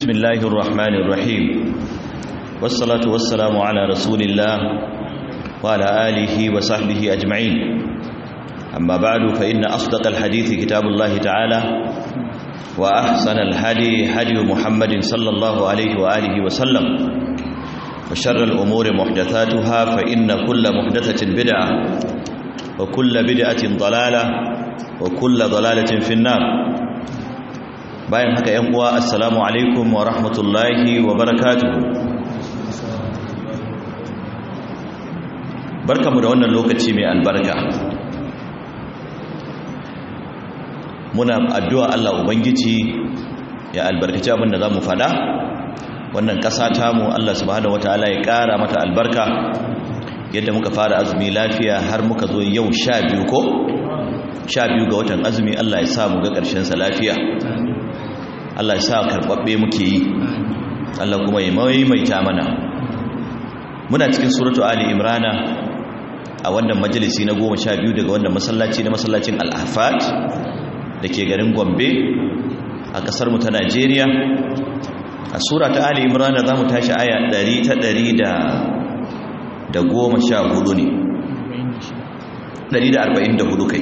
بسم الله الرحمن الرحيم والصلاة والسلام على رسول الله وعلى آله وصحبه أجمعين أما بعد فإن أصدق الحديث كتاب الله تعالى وأحسن الهدي هدي محمد صلى الله عليه وآله وسلم وشر الأمور محدثاتها فإن كل محدثة بدعة وكل بدعة ضلالة وكل ضلالة في النار bayan haka yan uwa assalamu alaikum wa rahmatullahi wa barakatuhu barkamu da wannan lokaci mai albarka muna addu'a Allah ubangiji ya albarkaci abinda za mu fada wannan ƙasa tamu Allah subhanahu wataala ya ƙara mata albarka yadda muka fara azumi lafiya har muka zo yau sha biyu ko sha biyu ga watan azumi Allah ya sa mu ga ƙarshensa lafiya Allah ya sa karɓaɓɓe muke yi Allah kuma ya maimaita mana muna cikin suratu Ali Imrana a wannan majalisi na goma sha biyu daga wannan masallaci na masallacin Al-Ahfad da ke garin Gombe a ƙasarmu ta Najeriya a sura ta Ali Imrana za mu tashi aya ɗari ta ɗari da goma sha hudu ne ɗari da arba'in da hudu kai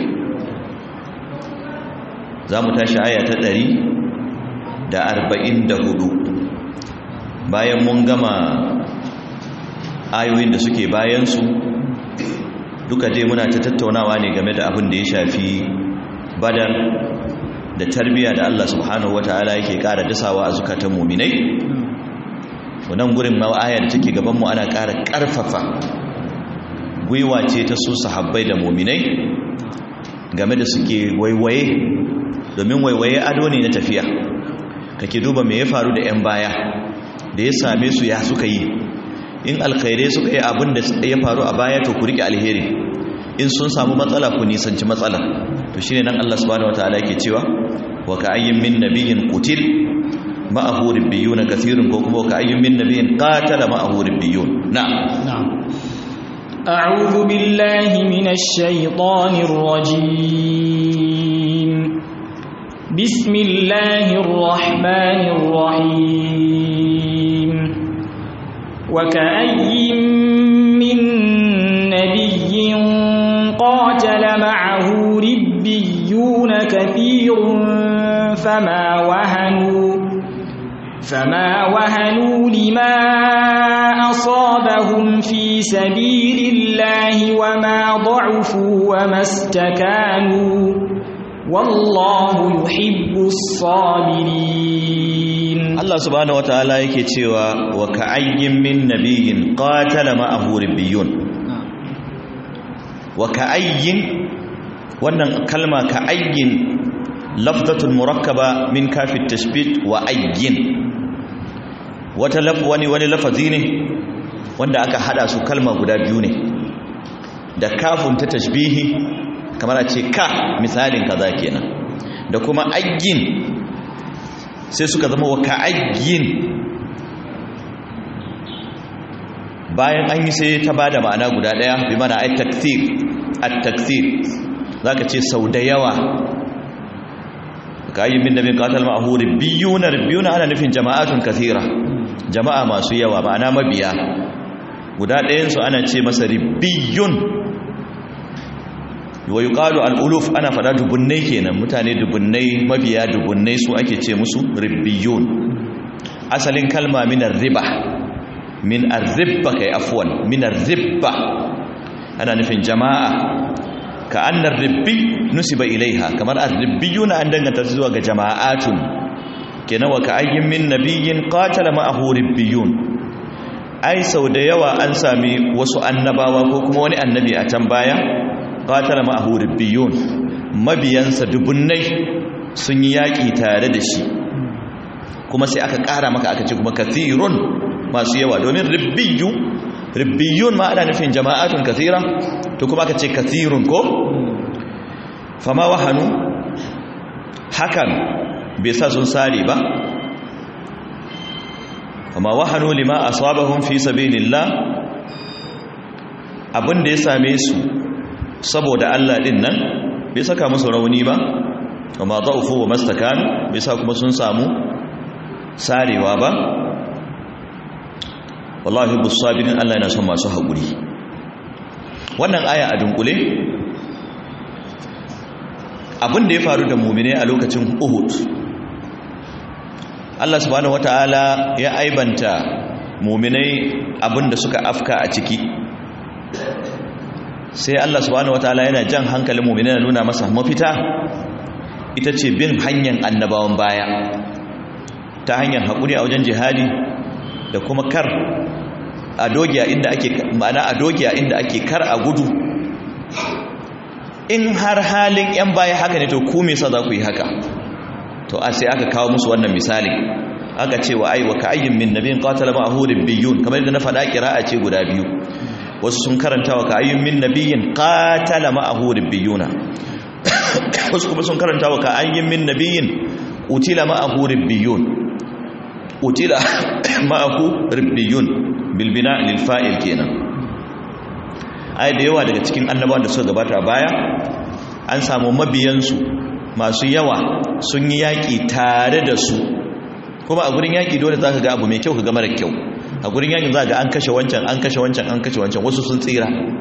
za mu tashi aya ta ɗari da arba'in da hudu bayan mun gama ayoyin da suke bayansu duka dai muna ta tattaunawa ne game da abin da ya shafi badar da tarbiyya da Allah subhanahu wa ta'ala yake ƙara dasawa a zukatan muminai wannan gurin ma'ayar da take gabanmu ana ƙara ƙarfafa gwiwa ce ta su sahabbai da muminai game da suke waiwaye domin waiwaye ado ne na tafiya kake duba me ya faru da 'yan baya da ya same su ya suka yi in alkhairai suka yi abin da ya faru a baya to ku rike alheri in sun samu matsala ku nisanci matsala to shine nan Allah subhanahu wataala yake cewa wa ka'ayyin min nabiyyin qutil ma'ahu ribbiyuna kathirun ko kuma ka'ayyin min nabiyyin qatala ma'ahu ribbiyun na'am أعوذ بالله من الشيطان الرجيم بسم الله الرحمن الرحيم وكأي من نبي قاتل معه ربيون كثير فما وهنوا فما وهنوا لما أصابهم في سبيل الله وما ضعفوا وما استكانوا والله يحب الصابرين Allah subhanahu wataala yake cewa wa ka'ayyin min nabiyyin qatala ma'ahu ribbiyun wa ka'ayyin wannan kalma ka'ayyin lafzatul murakkaba min kafit tashbit wa ayyin wata laf wani wani lafazi ne wanda aka hada su kalma guda biyu ne da kafun ta tashbihi kamar a ce ka misalin kaza kenan da kuma ayyin sai suka zama wa ka'ayyin bayan an yi sai ta bada ma'ana guda daya bi mana ay takthir at-takthir zaka ce sau da yawa ka'ayyin min nabi qatal ma'ahu rabbiyuna rabbiyuna ana nufin jama'atun kathira jama'a masu yawa ma'ana mabiya guda ɗayan su ana ce masa rabbiyun wa yuqalu al-uluf ana fada dubunnai kenan mutane dubunnai mabiya dubunnai su ake ce musu ribbiyun asalin kalma min ar-riba min ar-ribba kai afwan min ar-ribba ana nufin jama'a ka annar ribbi nusiba ilaiha kamar ar-ribbiyuna an danganta zuwa ga jama'atun kenan wa ka ayyin min nabiyyin qatala ma'ahu ribbiyun ai sau da yawa an sami wasu annabawa ko kuma wani annabi a can baya qatala ma'ahu ribbiyun mabiyansa dubunnai sun yi yaki tare da shi kuma sai aka ƙara maka aka ce kuma kathirun masu yawa domin ribbiyu ribbiyun ma ana nufin jama'atun kathira to kuma aka ce kathirun ko fama wahanu hakan bai sa sun sare ba fama wahanu lima asabahum fi sabilillah abin da ya same su saboda Allah din nan bai saka musu rauni ba amma da'ufu wa mastakan bai sa kuma sun samu sarewa ba wallahi busabirin Allah yana son masu haƙuri wannan aya a dunkule abin da ya faru da mumine a lokacin Uhud Allah subhanahu wataala ya aibanta muminai abin da suka afka a ciki sai Allah subhanahu wataala yana jan hankalin muminai na nuna masa mafita ita ce bin hanyar annabawan baya ta hanyar haƙuri a wajen jihadi da kuma kar a dogiya inda ake ma'ana a dogiya inda ake kar a gudu in har halin yan baya haka ne to ku me yasa za ku yi haka to a sai aka kawo musu wannan misali aka ce wa ai wa ka'ayyin min nabiyin qatala ma'ahu rabbiyun kamar yadda na faɗa kira'a ce guda biyu wasu sun karanta wa ka'ayyin min nabiyin qatala ma'ahu rabbiyuna wasu kuma sun karanta wa ka'ayyin min nabiyin utila ma'ahu rabbiyun utila ma'ahu rabbiyun bil bina lil fa'il kenan ai da yawa daga cikin annabawan da suka gabata baya an samu mabiyansu masu yawa sun yi yaƙi tare da su kuma a gurin yaƙi dole za ka ga abu mai kyau ka ga mara kyau a gurin yaƙin za ga an kashe wancan an kashe wancan an kashe wancan wasu sun tsira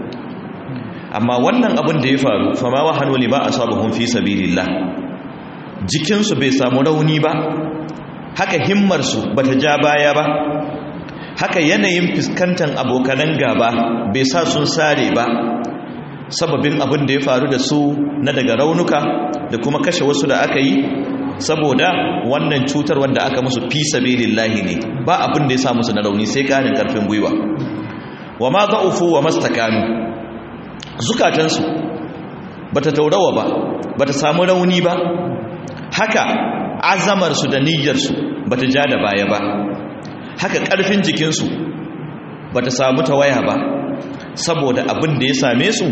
amma wannan abin da ya faru fama wa hannu ba a sabahun fi sabilillah jikinsu bai samu rauni ba haka himmarsu ba ta ja baya ba haka yanayin fuskantar abokanan gaba bai sa sun sare ba sababin abin da ya faru da su na daga raunuka da kuma kashe wasu da aka yi saboda wannan cutar wanda aka musu fi sabilillahi ne ba abin da ya sa musu na rauni sai kanin karfin gwiwa wa ma za'ufu wa mastakanu zukatansu bata taurawa ba bata samu rauni ba haka azamarsu da niyyarsu bata ja da baya ba haka ƙarfin jikinsu ba ta samu tawaya ba saboda abin da ya same su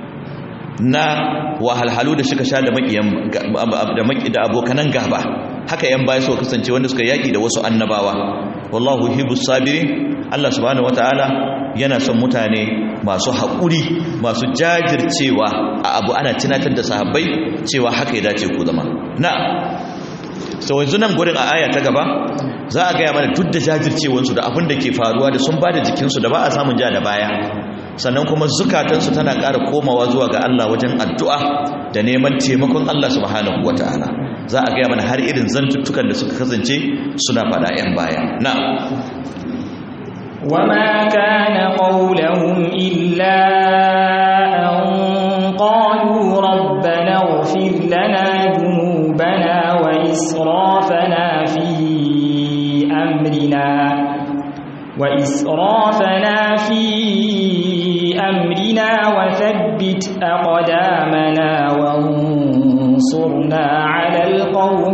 na wahalhalu da suka sha da da abokanan gaba haka yan baya suka kasance wanda suka yaƙi da wasu annabawa wallahu hibus sabirin Allah subhanahu wataala yana son mutane masu haƙuri masu jajircewa a abu ana tunatar da sahabbai cewa haka ya dace ku zama na sau yanzu nan gurin a aya ta gaba za a gaya mana duk da jajircewansu da abin da ke faruwa da sun ba da jikinsu da ba a samun ja da baya sannan kuma zukatansu tana ƙara komawa zuwa ga Allah wajen addu'a da neman taimakon Allah subhanahu wa ta'ala za a gaya mana har irin zantuttukan da suka kasance suna faɗa 'yan baya na وما كان قولهم إلا أن قالوا ربنا اغفر لنا ذنوبنا وإسرافنا في أمرنا وإسرافنا في أمرنا وثبت أقدامنا وانصرنا على القوم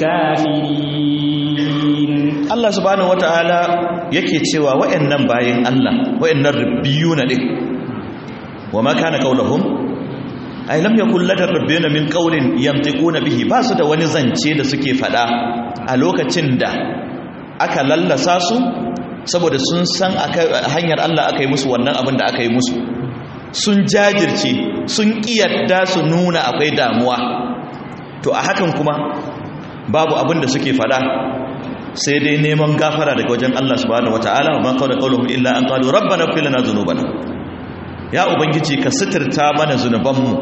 الكافرين Allah subhanahu wata'ala yake cewa wayannan bayin Allah wayannan rabbiyuna din wama kana qauluhum ay lam yakul ladar rabbina min qawlin yantiquna bihi ba su da wani zance da suke fada a lokacin da aka lallasa su saboda sun san hanyar Allah aka yi musu wannan abin da aka yi musu sun jajirce sun kiyarda su nuna akwai damuwa to a hakan kuma babu abin da suke fada sai dai neman gafara daga wajen Allah subhanahu wataala wa man qala qawluhum illa an qalu rabbana ighfir lana dhunubana ya ubangiji ka sitirta mana zunubanmu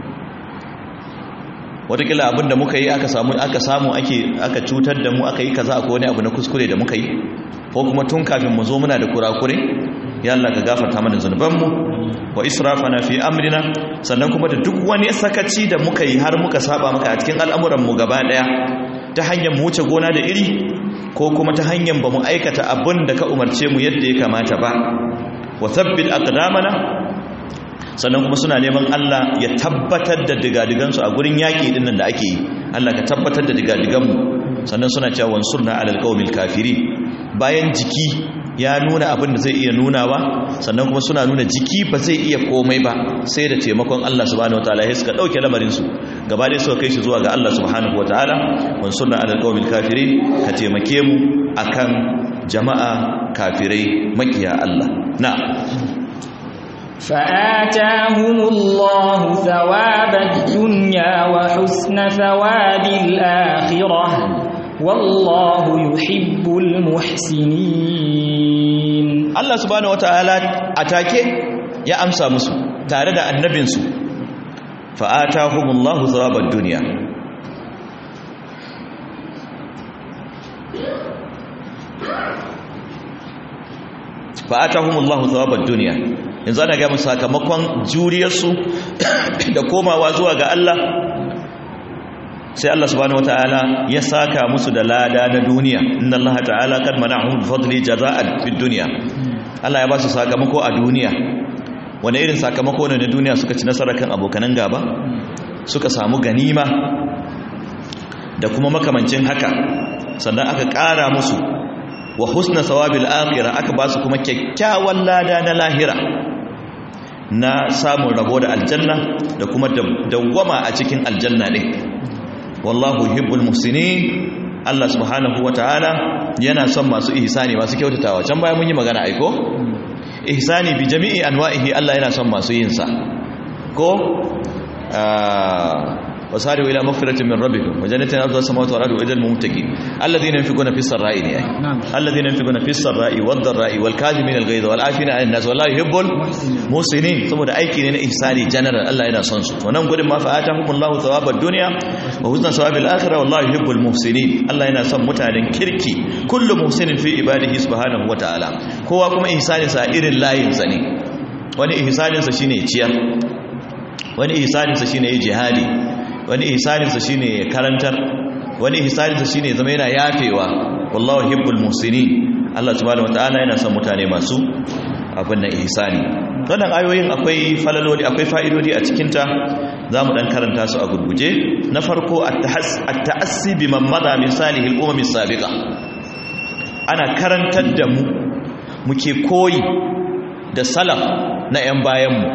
watakila abinda muka yi aka samu aka samu ake aka cutar da mu aka yi kaza akwai wani abu na kuskure da muka yi ko kuma tun kafin mu zo muna da kurakure ya Allah ka gafarta mana zunubanmu wa israfana fi amrina sannan kuma da duk wani sakaci da muka yi har muka saba maka a cikin al'amuran mu gaba daya ta hanyar mu wuce gona da iri ko kuma ta hanyar ba mu aikata abin da ka umarce mu yadda ya kamata ba wa thabbit aqdamana sannan kuma suna neman Allah ya tabbatar da digadigansu a gurin yaƙi din nan da ake yi Allah ka tabbatar da digadiganmu sannan suna cewa wansurna alal qaumil kafirin bayan jiki ya nuna abin da zai iya nunawa sannan kuma suna nuna jiki ba zai iya komai ba sai da taimakon Allah subhanahu wataala sai suka dauke lamarin su gaba dai suka kai shi zuwa ga Allah subhanahu wataala wansurna alal qaumil kafirin ka taimake mu akan jama'a kafirai makiya Allah na فآتاهم الله ثواب الدنيا وحسن ثواب الآخرة والله يحب المحسنين Allah subhanahu wataala atake ya amsa musu tare da annabinsu fa'atahumullahu thawabad dunya fa'atahumullahu thawabad dunya yanzu ana ga musu sakamakon juriyarsu da komawa zuwa ga Allah sai Allah subhanahu wataala ya saka musu da lada na duniya inna Allah ta'ala kad mana'ahum bi fadli jaza'an fid dunya Allah ya ba su sakamako a duniya wani irin sakamako ne na duniya suka ci nasara kan abokanan gaba suka samu ganima da kuma makamancin haka sannan aka ƙara musu wa husna sawabil akhirah aka ba su kuma kyakkyawan lada na lahira na samun rabo da aljanna da kuma dawwama a cikin aljanna din wallahu yuhibbul muhsinin Allah subhanahu wataala yana son masu ihsani masu kyautatawa can baya mun yi magana aiko ihsani bi jami'i anwa'ihi Allah yana son masu yin sa ko wasari'u ila maghfiratin min rabbikum wa jannatin arduha samawati wal ardu wa ajal mumtaqin alladhina yunfiquna fis sarai ne ai alladhina yunfiquna fis sarai wad dharai wal kadhimin al ghayza wal afina 'anil nas wallahu yuhibbul muhsinin saboda aiki ne na ihsani general Allah yana son su to nan gudun ma fa atahumullahu thawabad dunya wa husna thawabil akhirah wallahu yuhibbul muhsinin Allah yana son mutanen kirki kullu muhsinin fi ibadihi subhanahu wa ta'ala kowa kuma ihsanin sa irin layin sa ne wani ihsanin sa shine ciyar wani ihsanin sa shine jihadi wani ihsaninsa shine karantar wani ihsaninsa shine zama yana yafewa wallahu hibbul muhsinin Allah subhanahu wataala yana son mutane masu abin nan ihsani wannan ayoyin akwai falaloli akwai fa'idodi a cikin ta zamu dan karanta su a gurguje na farko at-ta'assi biman madha min salihil umam as-sabiqa ana karantar da mu muke koyi da salaf na yan bayan mu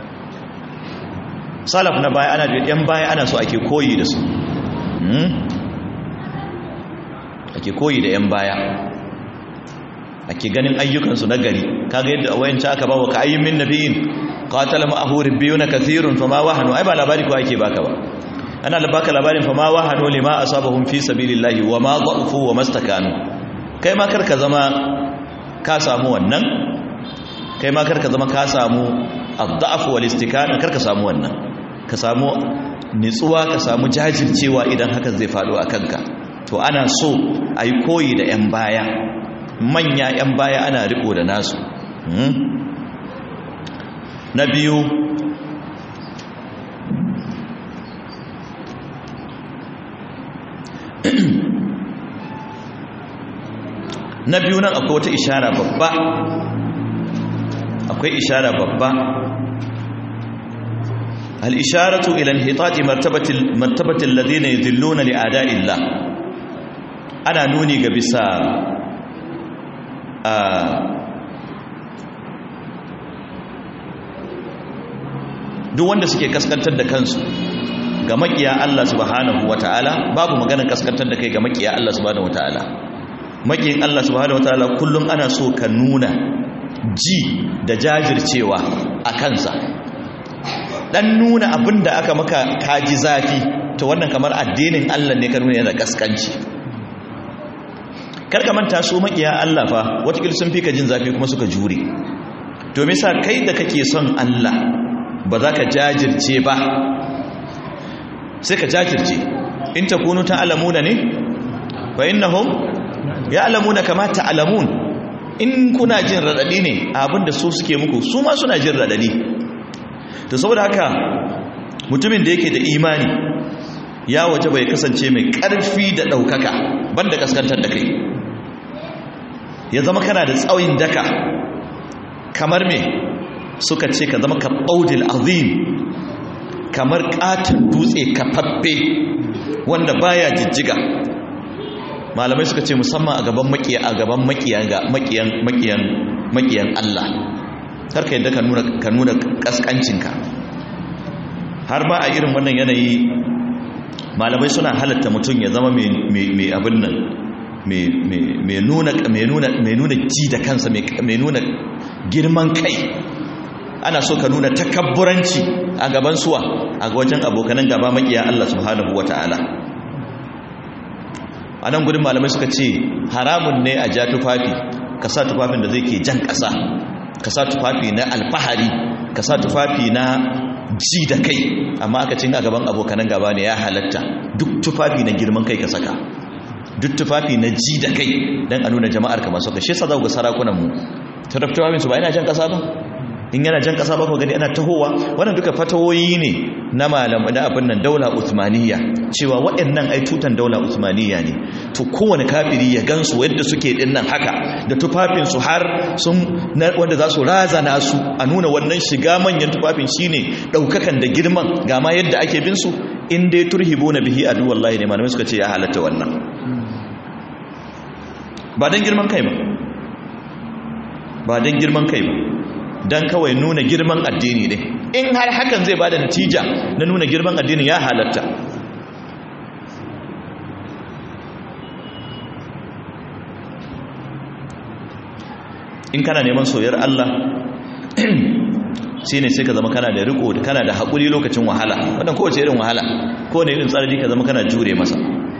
salaf na baya ana da yan baya ana so ake koyi da su ake koyi da yan baya ake ganin ayyukansu na gari kaga yadda a wayanci aka ba wa ka ayyin min nabiyin qatala ma'ahu rabbiyuna kathirun fama wahanu ai ba labari ko ake baka ba ana baka labarin fama wahanu lima asabahum fi sabilillahi wa ma dha'fu wa mastakanu kai ma karka zama ka samu wannan kai ma karka zama ka samu ad-da'f wal istikana karka samu wannan ka samu nitsuwa ka samu jajircewa idan hakan zai faɗo a kanka to ana so a yi koyi da 'yan baya manya 'yan baya ana riko da nasu na biyu na biyu nan akwai wata ishara babba akwai ishara babba الإشارة إلى انحطاط مرتبة مرتبة الذين يذلون لأعداء الله أنا نوني قبسا duk wanda suke kaskantar da kansu ga makiya Allah subhanahu wataala babu maganar kaskantar da kai ga makiya Allah subhanahu wataala makiyin Allah subhanahu wataala kullum ana so ka nuna ji da jajircewa a kansa dan nuna abin da aka maka kaji zafi to wannan kamar addinin Allah ne ka nuna yana kaskanci karka manta su makiya Allah fa watakil sun fi ka jin zafi kuma suka jure to me yasa kai da kake son Allah ba za ka jajirce ba sai ka jajirce in takunu ta'lamuna ne fa innahum ya'lamuna kama ta'lamun in kuna jin radadi ne abinda su suke muku su ma suna jin radadi to saboda haka mutumin da yake da imani ya waje bai kasance mai ƙarfi da ɗaukaka banda kaskantar da kai ya zama kana da tsawon daka kamar me suka ce ka zama ka ɓaudil azim kamar ƙatin dutse kafaffe wanda baya jijjiga malamai suka ce musamman a gaban makiya a gaban makiyan makiyan makiyan makiyan Allah karka yadda ka nuna ka nuna kaskancinka har ba a irin wannan yanayi malamai suna halatta mutum ya zama mai abin nan mai nuna ji da kansa mai nuna girman kai ana so ka nuna takabburanci a gaban suwa a wajen abokanan gaba makiya Allah subhanahu wata'ala a nan gudun malamai suka ce haramun ne a ja tufafi ka sa tufafin da zai ke jan ƙasa ka sa tufafi na alfahari ka sa tufafi na ji da kai amma aka cin a gaban abokanan gaba ne ya halatta duk tufafi na girman kai ka saka duk tufafi na ji da kai don a nuna jama'ar ka masu kashe sa za ga sarakunan mu tufafin su ba yana jan ƙasa ba in yana jan ƙasa ba ku gani ana tahowa wannan duka fatawoyi ne na malam da abin nan daula usmaniya cewa waɗannan ai tutan daula usmaniya ne to kowane kafiri ya gansu yadda suke din nan haka da tufafin su har sun wanda za su razana su a nuna wannan shiga manyan tufafin shine daukakan da girman ga ma yadda ake bin su in dai turhibuna bihi adu wallahi ne malamai suka ce ya halatta wannan ba dan girman kai ba ba dan girman kai ba dan kawai nuna girman addini ne in har hakan zai bada natija na nuna girman addini ya halatta in kana neman soyar Allah shi ne sai ka zama kana da riko kana da haƙuri lokacin wahala wadda kowace irin wahala kowane irin tsarari ka zama kana jure masa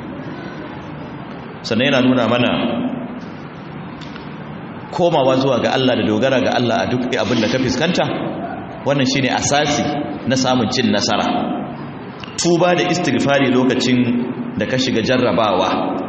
sannan yana nuna mana komawa zuwa ga Allah da dogara ga Allah a duk abin da ka fuskanta wannan shine asasi na samun cin nasara tuba da istighfari lokacin da ka shiga jarrabawa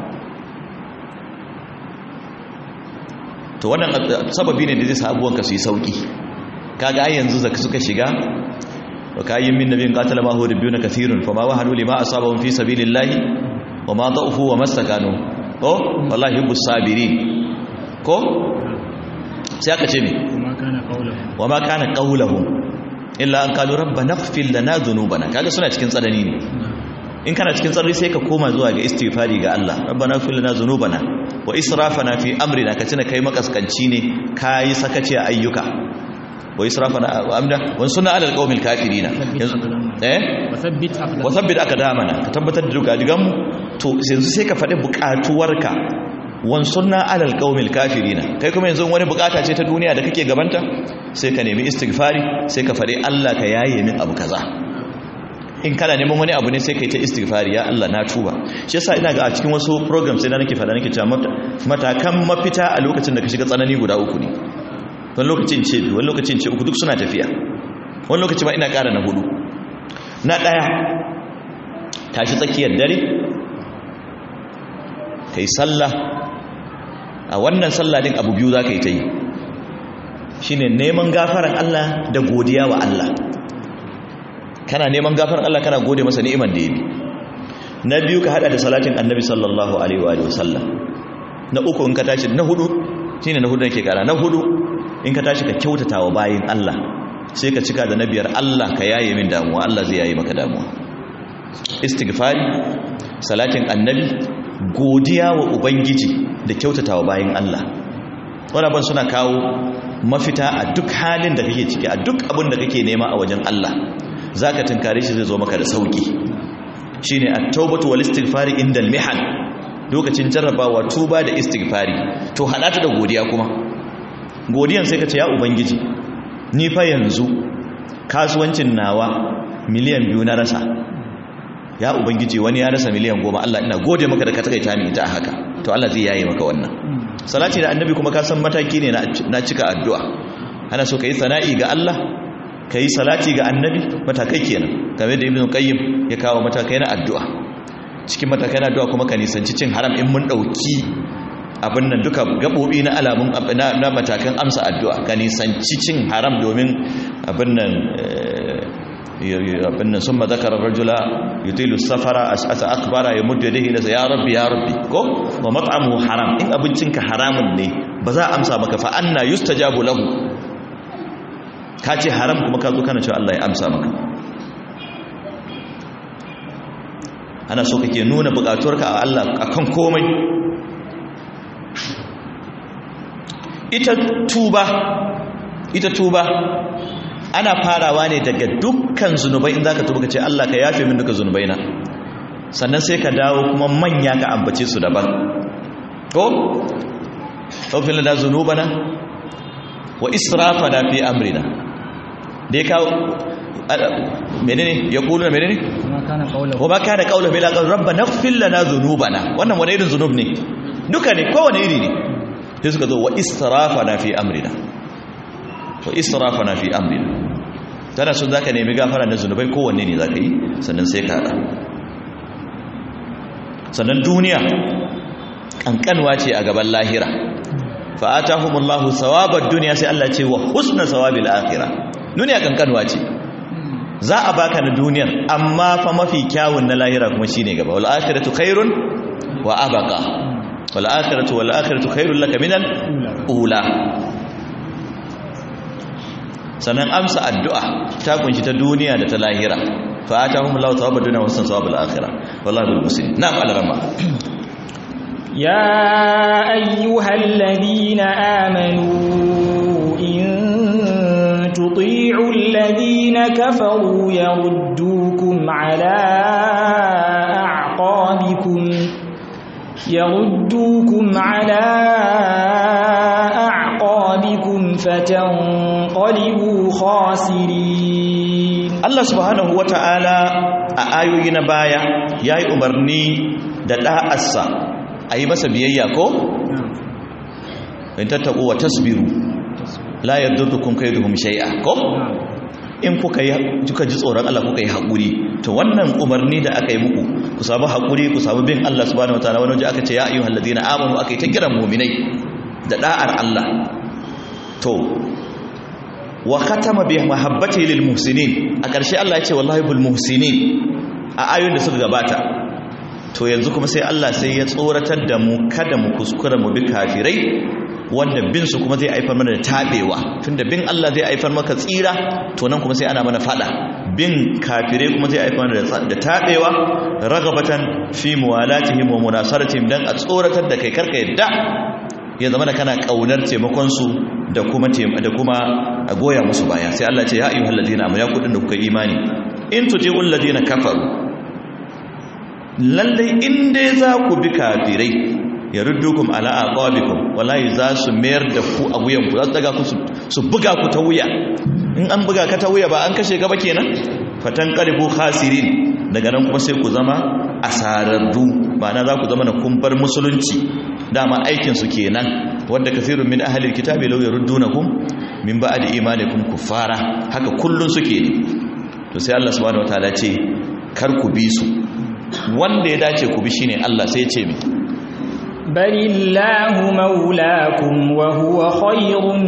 to wannan sababi ne da zai sa abubuwanka su yi sauki kaga ai yanzu zaka suka shiga wa kayyin min nabiyin qatala ma huwa rabbuna kathirun fama wahanu lima asabahum fi sabilillahi wa ma da'ufu wa mastakanu oh wallahi yubbus sabirin ko sai aka ce me wa ma kana qawluhum illa an qalu rabbana ighfir lana dhunubana kaga suna cikin tsanani ne in kana cikin tsarri sai ka koma zuwa ga istighfari ga Allah rabbana ighfir lana dhunubana wa israfana fi amrina ka tuna kai makaskanci ne kai sakaci a ayyuka wa israfana amda wa sunna ala alqawmil kafirina eh wa thabbit aqdamana ka tabbatar da duka digan mu to yanzu sai ka faɗi buƙatuwarka wan sunna ala alqawmil kafirina kai kuma yanzu wani bukata ce ta duniya da kake gabanta sai ka nemi istighfari sai ka faɗi Allah ka yaye min abu kaza in kana neman wani abu ne sai kai ta istighfari ya Allah na tuba shi yasa ina ga a cikin wasu program sai na nake fada nake cewa matakan mafita a lokacin da ka shiga tsanani guda uku ne wani lokacin ce biyu wani lokacin ce uku duk suna tafiya wani lokaci ma ina ƙara na hudu na ɗaya tashi tsakiyar dare kai sallah a wannan sallah din abu biyu za ka yi ta yi shine neman gafaran Allah da godiya wa Allah kana neman gafaran Allah kana gode masa ni'imar da ya bi na biyu ka hada da salatin annabi sallallahu alaihi wa sallam na uku in ka tashi na hudu shine na hudu nake kara na hudu in ka tashi ka kyautata wa bayin Allah sai ka cika da na biyar Allah ka yaye min damuwa Allah zai yaye maka damuwa istighfari salatin annabi godiya wa ubangiji da kyautata wa bayin Allah wannan suna kawo mafita a duk halin da kake ciki a duk abin da kake nema a wajen Allah zaka tunkare shi zai zo maka da sauki shine at-taubatu wal istighfari indal mihan lokacin jarrabawa tuba da istighfari to hada ta da godiya kuma godiyan sai ka ce ya ubangiji ni fa yanzu kasuwancin nawa miliyan biyu na rasa ya ubangiji wani ya rasa miliyan goma Allah ina gode maka da ka takaita ni ita haka to Allah zai yaye maka wannan salati da annabi kuma ka san mataki ne na cika addu'a ana so ka yi sana'i ga Allah ka yi salati ga annabi matakai kenan game da ibn qayyim ya kawo matakai na addu'a cikin matakai na addu'a kuma ka nisanci cin haram in mun dauki abin nan duka gabobi na alamun na matakan amsa addu'a ka nisanci cin haram domin abin nan abin nan sun mazakarar rajula yutilu safara asa akbara ya mutu yadda hilasa ya rabbi ya rabbi ko wa mat'amu haram in abincinka haramun ne ba za a amsa maka fa anna yustajabu lahu ka ce haram kuma ka zo kana cewa Allah ya amsa maka ana so kake nuna bukatuwarka a Allah akan komai ita tuba ita tuba ana farawa ne daga dukkan zunubai in zaka tuba ka ce Allah ka yafe min duka zunubai na sannan sai ka dawo kuma manya ka ambace su daban ko tawfil lana zunubana wa israfana fi amrina da ya kawo menene ya kulu menene kana qawluhu wa ma kana qawluhu bil aqal rabbana ighfir lana dhunubana wannan wani irin zunub ne duka ne kowane iri ne sai suka zo wa israfana fi amrina wa israfana fi amrina tana sun zaka nemi gafara na zunubai kowanne ne zaka yi sannan sai ka hada sannan duniya kankanwa ce a gaban lahira fa atahumullahu thawabad dunya sai Allah ce wa husna thawabil akhirah duniya kankanwa ce za a baka na duniyar amma fa mafi kyawun na lahira kuma shine gaba wal akhiratu khairun wa abqa wal akhiratu wal akhiratu khairul laka minal ula sannan amsa addu'a ta kunshi ta duniya da ta lahira fa atahum Allahu thawabad dunya wa husna thawabul akhirah wallahi bil muslim na'am al-rama يا أيها الذين آمنوا إن تطيعوا الذين كفروا يردوكم على أعقابكم يردوكم على أعقابكم فتنقلبوا خاسرين Allah subhanahu wata'ala a ayoyi na baya yayi umarni da da'arsa ayi masa biyayya ko in tattaku wa tasbiru la yadurrukum kaiduhum shay'a ko in kuka yi kuka ji tsoron Allah kuka yi hakuri to wannan umarni da aka yi muku ku samu hakuri ku samu bin Allah subhanahu wataala wani waje aka ce ya ayyuhal ladina amanu aka yi ta kiran mu'minai da da'ar Allah to wa khatama bi mahabbati lil muhsinin a ƙarshe Allah ya ce wallahi bil muhsinin a ayoyin da suka gabata to yanzu kuma sai Allah sai ya tsoratar da mu kada mu kuskura mu bi kafirai wanda bin su kuma zai haifar mana da tabewa tunda bin Allah zai haifar maka tsira to nan kuma sai ana mana fada bin kafirai kuma zai haifar mana da tabewa ragabatan fi muwalatihim wa munasaratihim dan a tsoratar da kai karka yadda ya zama da kana kaunar taimakon su da kuma da kuma a goya musu baya sai Allah ce ya ayyuhal ladina amanu ya kudin da kuka imani in tuti'ul ladina kafaru lalle in dai za ku bi kafirai ya ruddukum ala aqabikum wallahi za su mayar da ku a wuyan ku za su daga ku su buga ku ta wuya in an buga ka ta wuya ba an kashe gaba kenan fatan qalibu khasirin daga nan kuma sai ku zama asararru ma'ana za ku zama na kumbar musulunci dama aikin su kenan wanda kasirun min ahli alkitabi law yaruddunakum min ba'di imanikum kuffara haka kullun suke ne to sai Allah subhanahu wataala ce kar ku bi su wanda ya dace ku bi shine Allah sai ya ce mi balillahu maulakum wa huwa khairun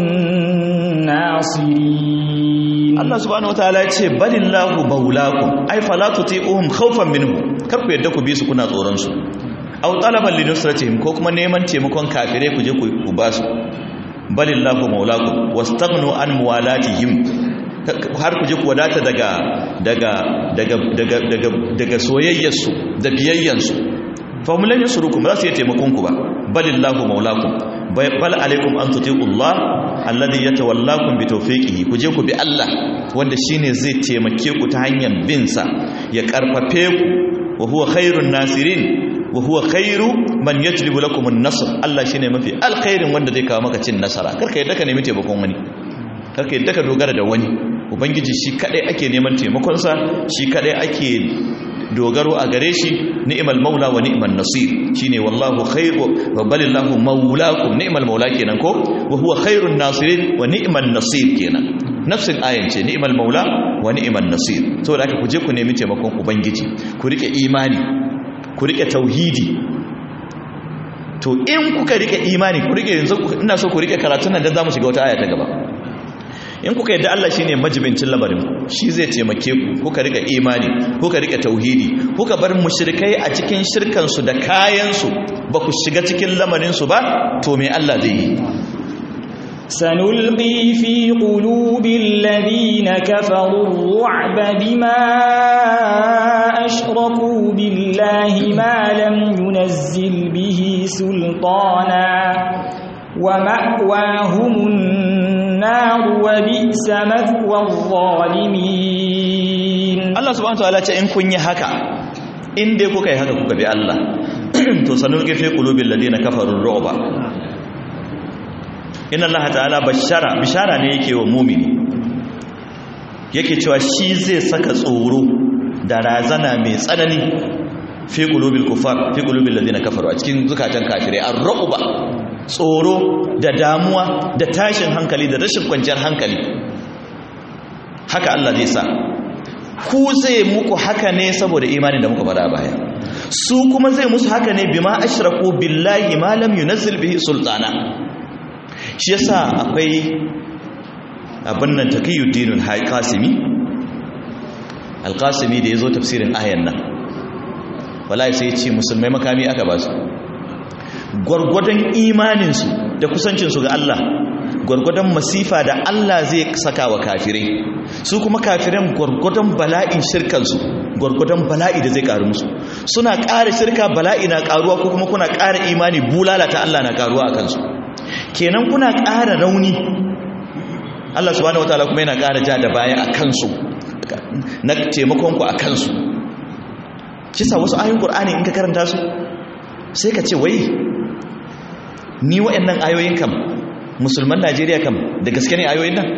nasirin Allah subhanahu wataala ya ce balillahu maulakum ai fala tuti'uhum khawfan minhu kar ku yadda ku bi su kuna tsoron su aw talaban linusratihim ko kuma neman taimakon kafire ku je ku ba su balillahu maulakum wastaghnu an muwalatihim har ku je ku wadata daga daga daga daga daga daga soyayyarsu da biyayyansu fa hum lan yasrukum ba su yi taimakon ku ba balillahu maulakum bal alaikum an tuti'ullah alladhi yatawallakum bi tawfiqihi ku je ku bi Allah wanda shine zai taimake ku ta hanyar bin sa ya karfafe ku wa huwa khairun nasirin wa huwa khairu man yajlibu lakum an-nasr Allah shine mafi alkhairin wanda zai kawo maka cin nasara karka yadda ka nemi taimakon wani karka yadda ka dogara da wani ubangiji shi kadai ake neman taimakon sa shi kadai ake dogaro a gare shi ni'mal maula wa ni'man nasir shine wallahu khairu wa balillahu maulakum ni'mal maula kenan ko wa huwa khairun nasirin wa ni'man nasir kenan nafsin ayan ce ni'mal maula wa ni'man nasir saboda haka ku je ku nemi taimakon ubangiji ku rike imani ku rike tauhidi to in kuka rike imani ku rike yanzu ina so ku rike karatun nan dan zamu shiga wata aya ta gaba in kuka yadda Allah shine majibincin labarin shi zai taimake ku kuka rike imani kuka rike tauhidi kuka bar mushrikai a cikin shirkan su da kayan su ba ku shiga cikin lamarin su ba to me Allah zai yi سنلقي في قلوب الذين كفروا الرعب بما أشركوا بالله ما لم ينزل به سلطانا ومأواهم النار وبئس مثوى الظالمين Allah subhanahu wataala ce in kun yi haka in dai kuka yi haka kuka bi Allah to sanulqi fi qulubil ladina kafaru ru'ba inna Allah ta'ala bashara bishara ne yake wa mumini yake cewa shi zai saka tsoro da razana mai tsanani fi qulubil kufar fi qulubil ladina kafaru a cikin zukatan kafirai ar-ru'ba tsoro da damuwa da tashin hankali da rashin kwanciyar hankali haka Allah zai sa ku zai muku haka ne saboda imanin da muka fada baya su kuma zai musu haka ne bima ashraku billahi ma lam yunzil bihi sultana shi yasa akwai abin nan taqiyuddin al-qasimi al-qasimi da yazo tafsirin ayan nan wallahi sai ya ce musulmai makami aka ba su gwargwadon imanin su da kusancin su ga Allah gwargwadon masifa da Allah zai saka wa kafirai su kuma kafiran gwargwadon bala'in shirkansu gwargwadon bala'i da zai karu musu suna ƙara shirka bala'i na ƙaruwa ko kuma kuna ƙara imani bulala ta Allah na ƙaruwa a kansu kenan kuna ƙara rauni Allah subhanahu wataala kuma yana ƙara ja da baya a kansu na taimakonku a kansu kisa wasu ayoyin Qur'ani in ka karanta su sai ka ce wai ni waɗannan ayoyin kam musulman Najeriya kam da gaske ne ayoyin nan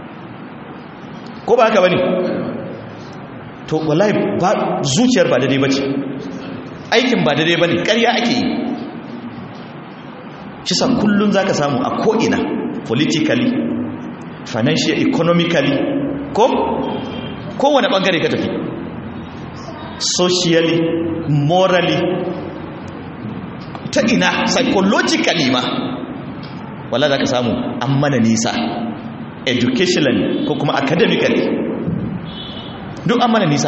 ko ba haka bane to wallahi ba zuciyar ba daidai bace aikin ba daidai bane ƙarya ake yi kisa kullun zaka samu a ko ina politically financial economically ko kowane bangare ka tafi socially morally ta ina psychologically ma wala za ka samu an mana nisa educationally ko kuma academically duk an mana nisa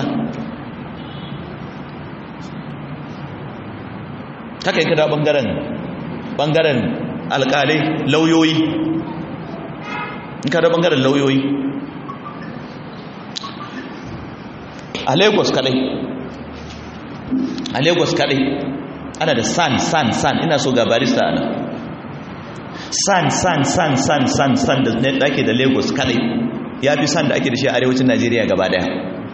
haka yi kada bangaren bangaren alkalai lauyoyi in kada bangaren lauyoyi a lagos kadai a lagos kadai ana da san san san ina so ga barista ana san san san san san san da ake da lagos kadai ya fi san da ake da shi a arewacin najeriya gaba daya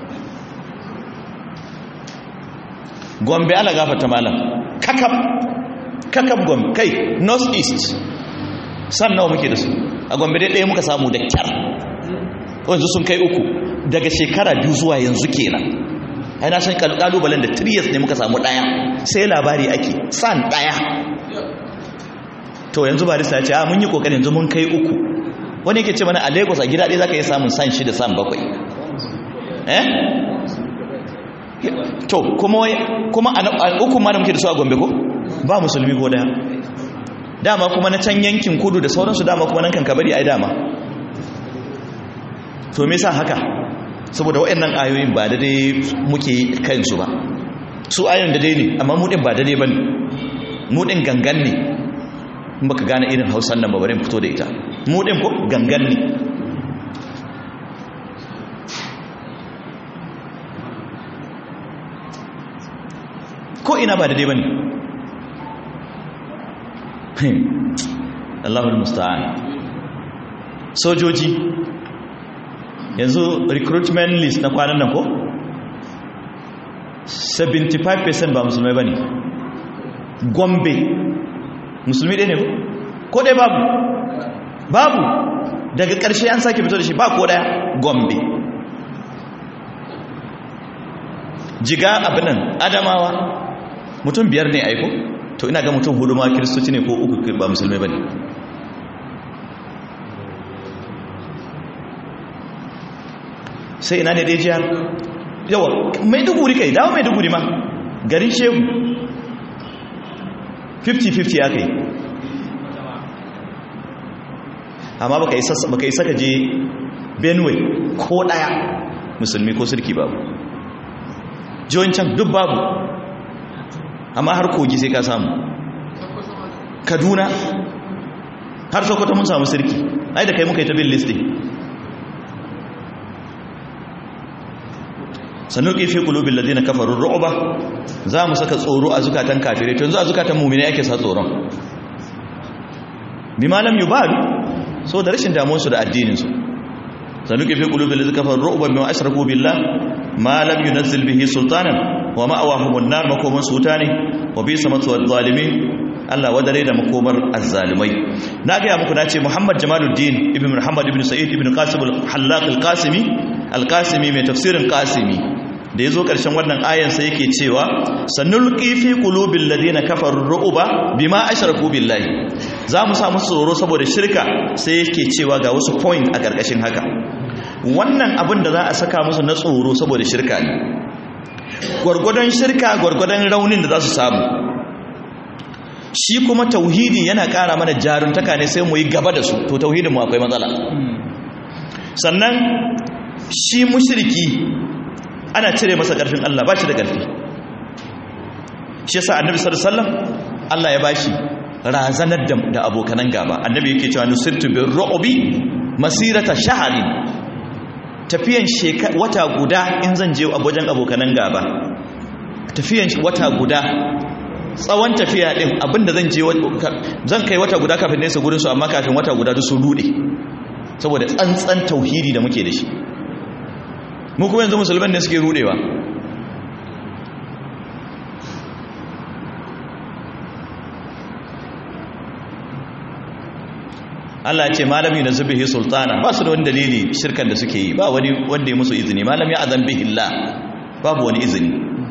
gombe ala gafata malam kakab kakab gombe kai north east san nawa muke da su a gombe dai ɗaya muka samu da kyar wanzu sun kai uku daga shekara biyu zuwa yanzu kenan ai na san kalubalen da 3 years ne muka samu ɗaya sai labari ake san ɗaya to yanzu barista ya ce a mun yi kokarin yanzu mun kai uku wani yake ce mana a lagos a gida ɗaya za ka yi samun san shida san bakwai eh to kuma kuma a uku ma da muke da su a gombe ko ba musulmi ko daya dama kuma na can yankin kudu da sauransu dama kuma nan kan kabari ai dama to me yasa haka saboda waɗannan ayoyin ba daidai muke kansu ba su ayoyin daidai ne amma mu din ba daidai bane mu din gangan ne in baka gane irin hausan nan ba bari fito da ita mu din ko gangan ne ko ina ba daidai bane Allahul musta'an sojoji yanzu recruitment list na kwanan nan ko 75% ba musulmai bane gombe musulmi ɗaya ne ko ko ɗaya babu babu daga ƙarshe an sake fito da shi ba ko ɗaya gombe jiga abinan adamawa mutum biyar ne aiko to ina ga mutum hudu ma kiristoci ne ko uku ba musulmai ba ne sai ina ne dai jihar yawa mai duguri kai dawo mai duguri ma garin shehu 50-50 aka yi amma baka yi saka je benue ko daya musulmi ko sirki babu jiwon can duk babu amma har kogi sai ka samu kaduna har sokoto mun samu sirki ai da kai muka yi ta bin listing sanuki fi qulubil ladina kafaru ru'ba za mu saka tsoro a zukatan kafirai to yanzu a zukatan mu'mini yake sa tsoron bima lam yubal so da rashin damuwar su da addinin su sanuki fi qulubil ladina kafaru ru'ba bima ashraku billah ma lam yunzil bihi sultanan wa ma'awahumun nar makoman su wuta ne wa bisa matsuwar zalimi Allah wadare da makomar azzalimai na gaya muku na ce Muhammad Jamaluddin ibn Muhammad ibn Sa'id ibn Qasim al-Hallaq al-Qasimi al-Qasimi mai tafsirin Qasimi da yazo karshen wannan ayan sai yake cewa sanulqi fi qulubil ladina kafaru ru'ba bima ashraku billahi za mu sa musu tsoro saboda shirka sai yake cewa ga wasu point a karkashin haka wannan abin da za a saka musu na tsoro saboda shirka ne gwargwadon shirka gwargwadon raunin da za su samu shi kuma tauhidi yana ƙara mana jaruntaka ne sai mu yi gaba da su to tauhidin mu akwai matsala sannan shi mushriki ana cire masa ƙarfin Allah ba shi da ƙarfi shi yasa annabi sallallahu alaihi wasallam Allah ya bashi razanar da abokanan gaba annabi yake cewa nusirtu bir ru'bi masirata shahrin tafiyan wata guda in zan je wajen abokanan gaba tafiyan wata guda tsawon tafiya din abinda zan je zan kai wata guda kafin nesa gurinsu amma kafin wata guda duk sun rude saboda tsantsan tauhidi da muke da shi mu kuma yanzu musulman ne suke rudewa Allah ya ce malami na zubihi sultana ba su da wani dalili shirkan da suke yi ba wani wanda ya musu izini malami azan bihi Allah babu wani izini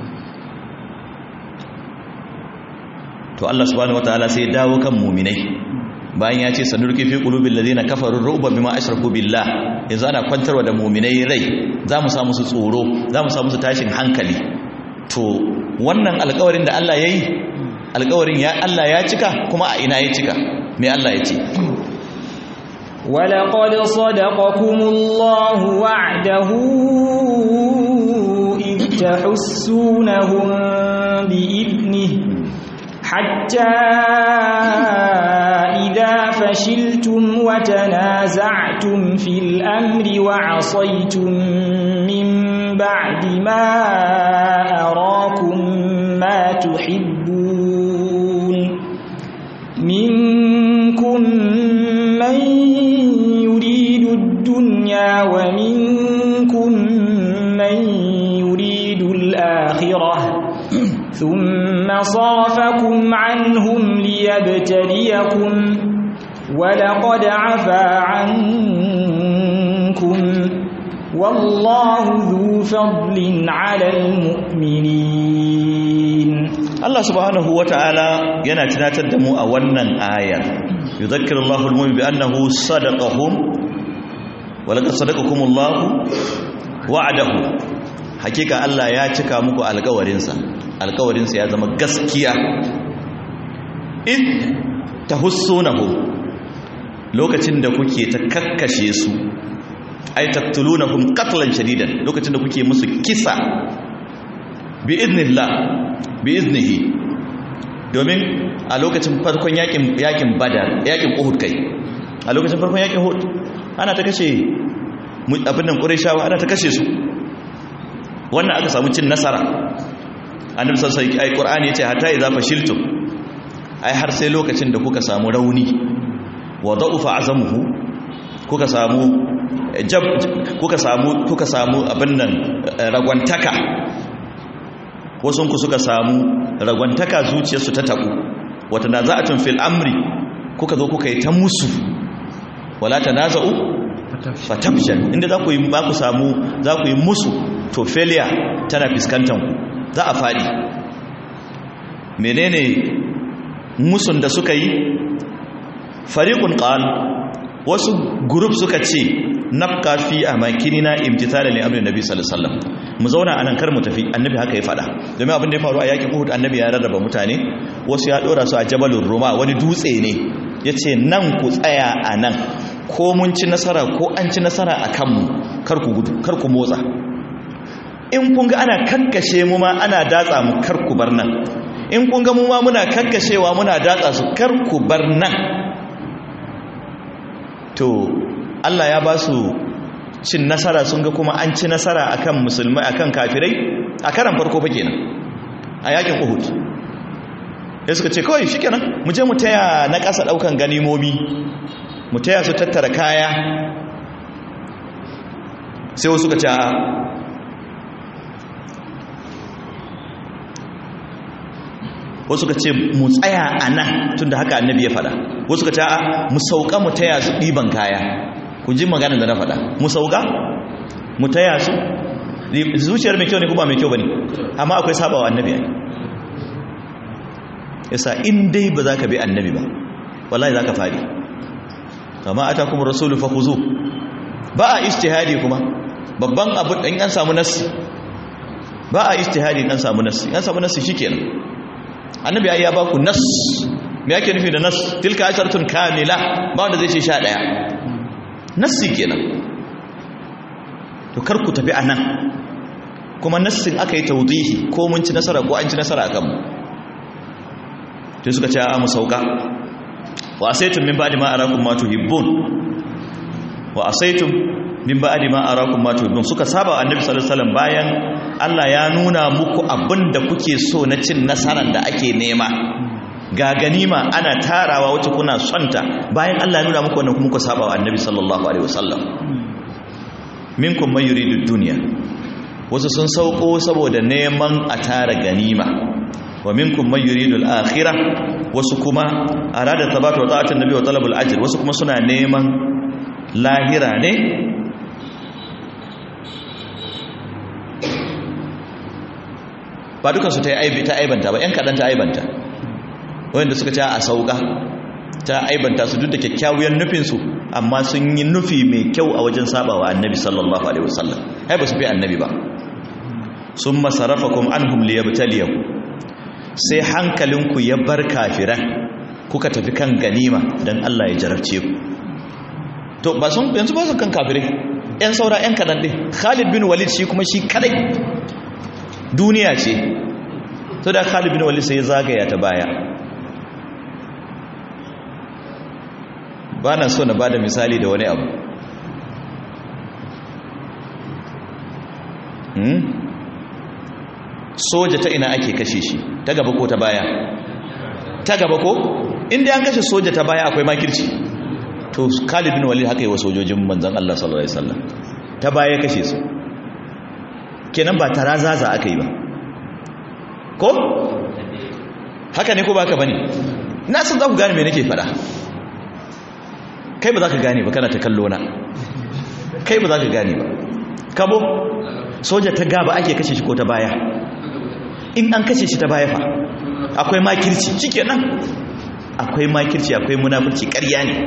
to Allah subhanahu wataala sai ya dawo kan mu'minai bayan ya ce sanurki fi qulubil ladina kafaru ru'ba bima ashraku billah yanzu ana kwantarwa da mu'minai rai za mu sa musu tsoro za mu sa musu tashin hankali to wannan alƙawarin da Allah yayi alƙawarin ya Allah ya cika kuma a ina ya cika me Allah ya ce ولقد صدقكم الله وعده إذ تحسونهم بإذنه حتى إذا فشلتم وتنازعتم في الأمر وعصيتم من بعد ما أراكم ما تحبون منكم من يريد الدنيا ومنكم من يريد الآخرة ثم صرفكم عنهم ليبتليكم ولقد عفا عنكم والله ذو فضل على المؤمنين Allah subhanahu wata'ala yana tunatar da mu a wannan ayar yudhakkiru Allahu al-mu'min bi annahu sadaqahum wa laqad sadaqakumullahu wa'adahu hakika Allah ya cika muku alƙawarinsa alƙawarinsa ya zama gaskiya in tahussunahu lokacin da kuke ta kakkashe su ay taqtulunahum qatlan shadidan lokacin da kuke musu kisa bi idnillah bi iznihi domin a lokacin farkon yakin yakin badar yakin uhud kai a lokacin farkon yakin uhud ana ta kashe abin nan qurayshawa ana ta kashe su wannan aka samu cin nasara annabi sallallahu alaihi wasallam ai qur'ani yace hatta idza fashiltum ai har sai lokacin da kuka samu rauni wa da'ufa azamuhu kuka samu jab kuka samu kuka samu abin nan ragwantaka wasunku suka samu ragwantaka zuciyarsu ta tabu wata na za'atun fil amri kuka zo kuka yi ta musu wala tanaza'u fatabshan inda za ku yi ba ku samu za ku yi musu to failure tana fiskantar ku za a fadi menene musun da suka yi fariqun qal wasu group suka ce nabqa fi amakinina imtithalan li amri nabi sallallahu alaihi wasallam mu zauna anan kar mu tafi annabi haka ya fada domin abin da ya faru a yakin Uhud annabi ya rarraba mutane wasu ya dora su a jabalur ruma wani dutse ne yace nan ku tsaya anan ko mun ci nasara ko an ci nasara akan mu kar ku gudu kar ku motsa in kun ga ana kakkashe mu ma ana datsa mu kar ku bar nan in kun ga mu ma muna kakkashewa muna datsa su kar ku bar nan to Allah ya ba su cin nasara sun ga kuma an ci nasara akan musulmai akan kafirai a karan farko fa kenan a yakin Uhud sai suka ce kawai shikenan mu je mu taya na ƙasa daukan ganimomi mu taya su tattara kaya sai wasu suka ce a wasu ka ce mu tsaya a nan tun da haka annabi ya fada wasu ka ce a mu sauka mu taya su ɗiban kaya ku ji magana da na fada mu sauka mu taya su zuciyar mai kyau ne kuma mai kyau bane amma akwai sabawa annabi ai yasa in dai ba za ka bi annabi ba wallahi za ka fadi amma atakum rasulu fakhuzu ba a ijtihadi kuma babban abu in an samu nassi ba a ijtihadi in an samu nassi an samu nassi shikenan annabi ai ya baku nass me yake nufi da nass tilka asharatun kamila ba wanda zai ce sha daya nassi kenan to kar ku tafi anan kuma nassin aka yi tawdihi ko mun ci nasara ko an ci nasara akan mu to suka ce a mu sauka wa asaitum min ba'di ma arakum ma tuhibbun wa asaitum min ba'di ma arakum ma tuhibbun suka saba annabi sallallahu alaihi wasallam bayan Allah ya nuna muku abinda kuke so na cin nasaran da ake nema ga ganima ana tarawa wacce kuna sonta bayan Allah ya nuna muku wannan kuma ku saba wa annabi sallallahu alaihi wasallam minkum man yuridu dunya wasu sun sauko saboda neman a tara ganima wa minkum man yuridu al-akhirah wasu kuma arada tabata wa ta'atun nabi wa talabul ajr wasu kuma suna neman lahira ne ba dukan su ta aibi ta aibanta ba yan kadan ta aibanta wanda suka ce a sauka ta aibanta su duk da kyakkyawar nufin su amma sun yi nufi mai kyau a wajen sabawa annabi sallallahu alaihi wasallam ai ba su fi annabi ba summa sarafakum anhum liyabtaliyakum sai hankalinku ya bar kafiran kuka tafi kan ganima don Allah ya jarabce ku to ba sun yanzu ba su kan kafirai yan saura yan kadan din Khalid bin Walid shi kuma shi kadai duniya ce to da Khalid bin Walid sai ya zagaya ta baya ba na so na bada misali da wani abu soja ta ina ake kashe shi ta gaba ko ta baya ta gaba ko inda an kashe soja ta baya akwai makirci to Khalid bin Walid haka yi wa sojojin manzon Allah sallallahu alaihi wasallam ta baya kashe su kenan ba tarazaza aka yi ba ko haka ne ko ba haka bane na san za ku gane me nake faɗa kai ba za ka gane ba kana ta kallo na kai ba za ka gane ba kabo soja ta gaba ake kashe shi ko ta baya in an kashe shi ta baya fa akwai makirci cike nan akwai makirci akwai munafurci ƙarya ne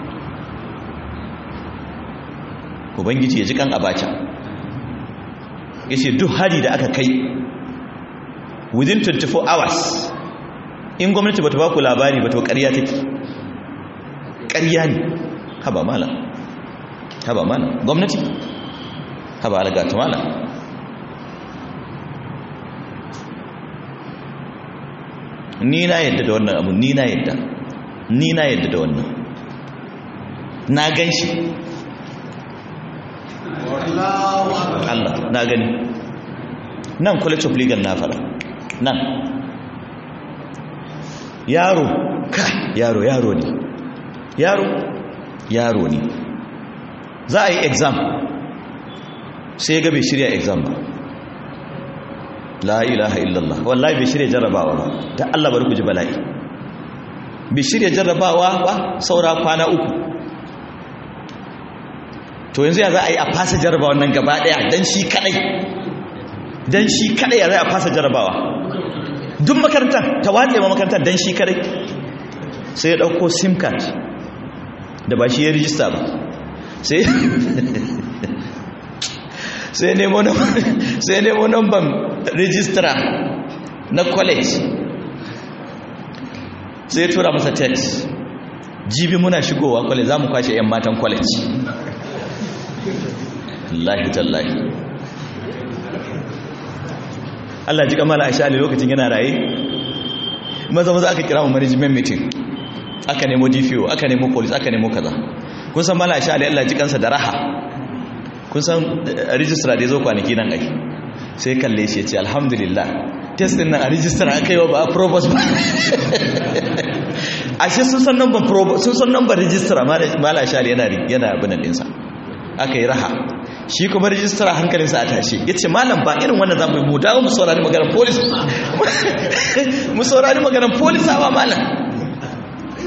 ubangiji ya ji kan abacha ya ce duk hari da aka kai within 24 hours in gwamnati ba ta ba ku labari ba to ƙarya take ƙarya ne haba mala haba mala gwamnati haba algata mala ni na yadda da wannan abu ni na yadda ni na yadda da wannan na gan shi Allah na gani nan college of legal na fara nan yaro ka yaro yaro ne yaro yaro ne za a yi exam sai ga bai shirya exam ba la ilaha illallah wallahi bai shirya jarrabawa ba ta Allah bari ku ji bala'i bai shirya jarrabawa ba saura kwana uku to yanzu ya za a yi a fasa jarrabawa nan gaba daya dan shi kadai dan shi kadai ya za a fasa jarrabawa duk makarantar ta watse ma makarantar dan shi kadai sai ya dauko sim card da ba shi ya rijista ba sai sai nemo sai nemo number registrar na college sai tura masa text jibi muna shigowa college za mu kwashe 'yan matan college lahi tallahi Allah ji kamala a sha'ali lokacin yana raye maza maza aka kira mu management meeting aka nemo DPO aka nemo police aka nemo kaza kun san mala a sha'ali Allah ji kansa da raha kun san registrar da ya zo kwanaki nan ai sai kalle shi ya ce alhamdulillah test din nan a registrar aka yi wa ba a provost ba ashe sun san number provost sun san number registrar mala shari yana yana abinan dinsa aka yi raha shi kuma registrar hankalinsa a tashi ya ce malam ba irin wannan zamu yi mu dawo mu saurari maganar police mu saurari maganar police awa malam